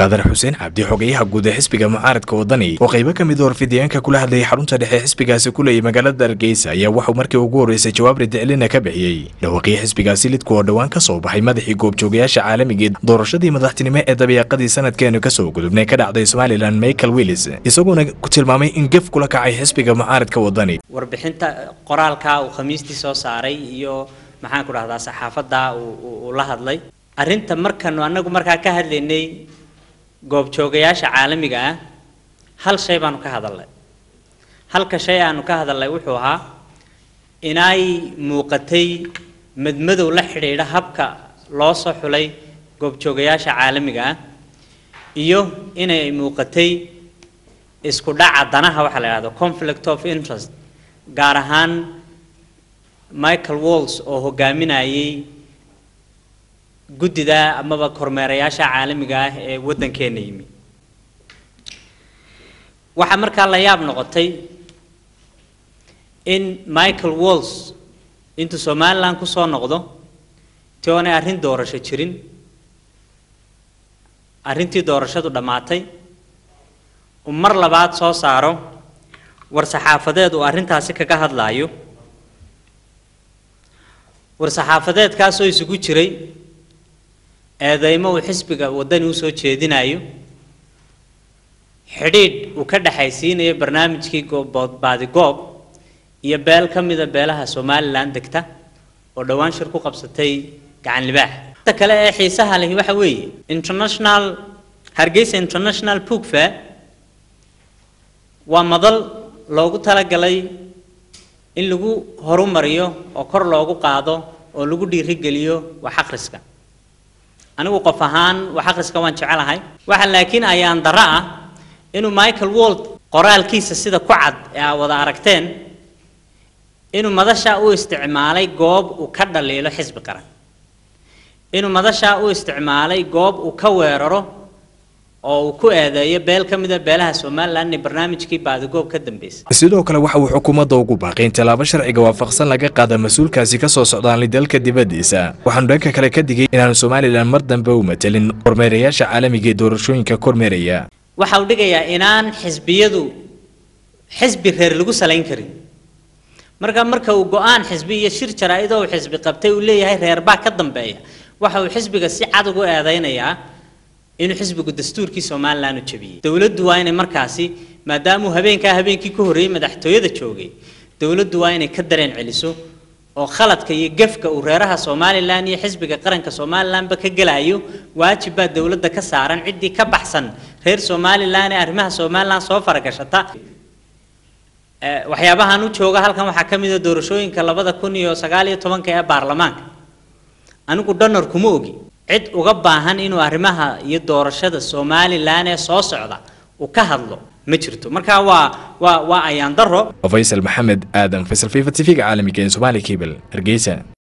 khadar xuseen cabdi xogeyaha guud ee xisbiga mucaaradka wadani oo qaybo ka mid warfidyaanka kula hadlayay xarunta dhexe xisbigaasi ku leeyay magaalada hargeysa ayaa waxuu markii ugu horreysay jawaab ridicilina ka bixiyey dhawaaqii xisbigaasi lidku oo dhowaan ka soo baxay madaxii goobjoogayaasha caalamigeed doorashadii madaxtinimo ee dabiiqadii sanadkeenu kasoo gudubnay ka dhacday somalilan michael willis isagoona ku tilmaamay in gef kula kacay xisbiga mucaaradka wadani warbixinta qoraalka uu khamiistii soo saaray iyo maxaan ku dhahdaa saxaafadda uu la hadlay arrinta markanu annagu markaa ka hadlaynay goobjoogayaasha caalamiga ah hal shay baanu ka hadalnay halka shay aanu ka hadalnay wuxuu ahaa inay muuqatay madmadow la xidhiidha habka loo soo xulay goobjoogayaasha caalamiga ah iyo inay muuqatay isku dhaca danaha waxaa la yidhahdo conflict of interest gaar ahaan michael walls oo hogaaminayay guddida amaba kormeerayaasha caalamiga ah ee waddankeena yimi waxaa markaa la yaab noqotay in michael walls intuu somalilan kusoo noqdo ti oonay arrin doorasho jirin arrintii doorashadu dhammaatay uu mar labaad soo saaro war saxaafadeed uu arrintaasi kaga hadlaayo war saxaafadeedkaasoo isugu jiray eedeymo uu xisbiga waddani usoo jeedinayo xidhiidh uu ka dhexaysiinayo barnaamijkii baadi-goob iyo beel ka mida beelaha somalilan degta oo dhowaan shir ku qabsatay gacan libaax inta kale ee xiisaha lehi waxa weeye international hargeysa international book fair waa madal loogu talagalay in lagu horumariyo oo kor loogu qaado oo lagu dhiirigeliyo wax akhriska anigu qof ahaan wax akhriska waan jecelahay waxa laakiin ayaan darro ah inuu michael wold qoraalkiisa sida ku cad ee aa wada aragteen inuu madasha u isticmaalay goob uu ka dhaliilo xisbi qaran inuu madasha u isticmaalay goob uu ka weeraro oo uu ku eedeeyo beel ka mida beelaha somalilan ee barnaamijkii baadigoob ka dambeysay sidoo kale waxa uu xukuumadda ugu baaqay in tallaabo sharciga waafaqsan laga qaada mas-uulkaasi ka soo socdaanli dalka dibaddiisa waxaanu dhanka kale ka digay inaanu somalilan mar dambe u matelin kormeerayaasha caalamiga ee doorashooyinka kormeeraya waxa uu dhigayaa inaan xisbiyadu xisbi reer lagu salayn karin marka marka uu go-aan xisbi iyo shir jaraa-idoo uu xisbi qabtay uu leeyahay reerbaa ka dambeeya waxa uu xisbiga si cad ugu eedeynayaa inuu xisbigu dastuurkii somalilan u jabiyey dowladdu waa inay markaasi maadaamuu habeenkaa habeenkii ka horreeyey madaxtooyada joogay dowladdu waa inay ka dareen celiso oo khaladka iyo gefka uu reeraha somalilan iyo xisbiga qaranka somalilanba ka gelayo waajib baa dowladda ka saaran ciddii ka baxsan reer somalilan ee arrimaha somalilan soo faragashata waxyaabahan u jooga halkan waxaa ka mid a doorashooyinka labada kun iyo sagaal iyo tobanka ee baarlamaanka anigu donor kuma ogi cid uga baahan inuu arrimaha iyo doorashada somalilan ee soo socda uu ka hadlo ma jirto marka waa waa waa ayaan daro faysal maxamed aadan faysal fifa t v-ga caalamiga ee somaali cable hargeysa